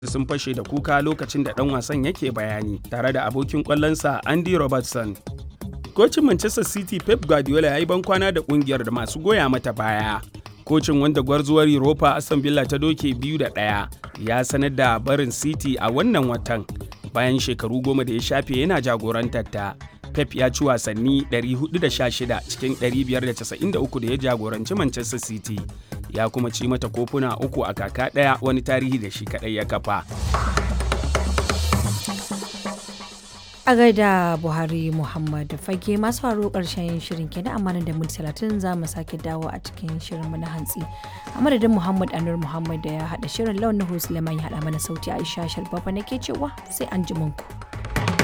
sun fashe da kuka lokacin da ɗan wasan yake bayani tare da abokin ƙwallonsa Andy Robertson. Kocin Manchester City Pep Guardiola ya yi bankwana da ƙungiyar da masu goya mata baya. Kocin wanda gwarzuwar Europa Aston Villa ta doke biyu da ɗaya ya sanar da barin City a wannan watan bayan shekaru goma da ya shafe yana jagorantar ta. Pep ya ci wasanni 416 cikin 593 da ya jagoranci Manchester City. Ya kuma ci mata kofuna uku a kaka ɗaya wani tarihi da shi kaɗai ya kafa. a gaida buhari muhammad fage masu faru karshen shirin kenan amma da minti talatin za mu sake dawo a cikin shirinmu na hantsi a madadin muhammad anur muhammad da ya haɗa shirin launin suleiman ya haɗa mana sauti aisha shalbaba nake cewa sai an ji ku.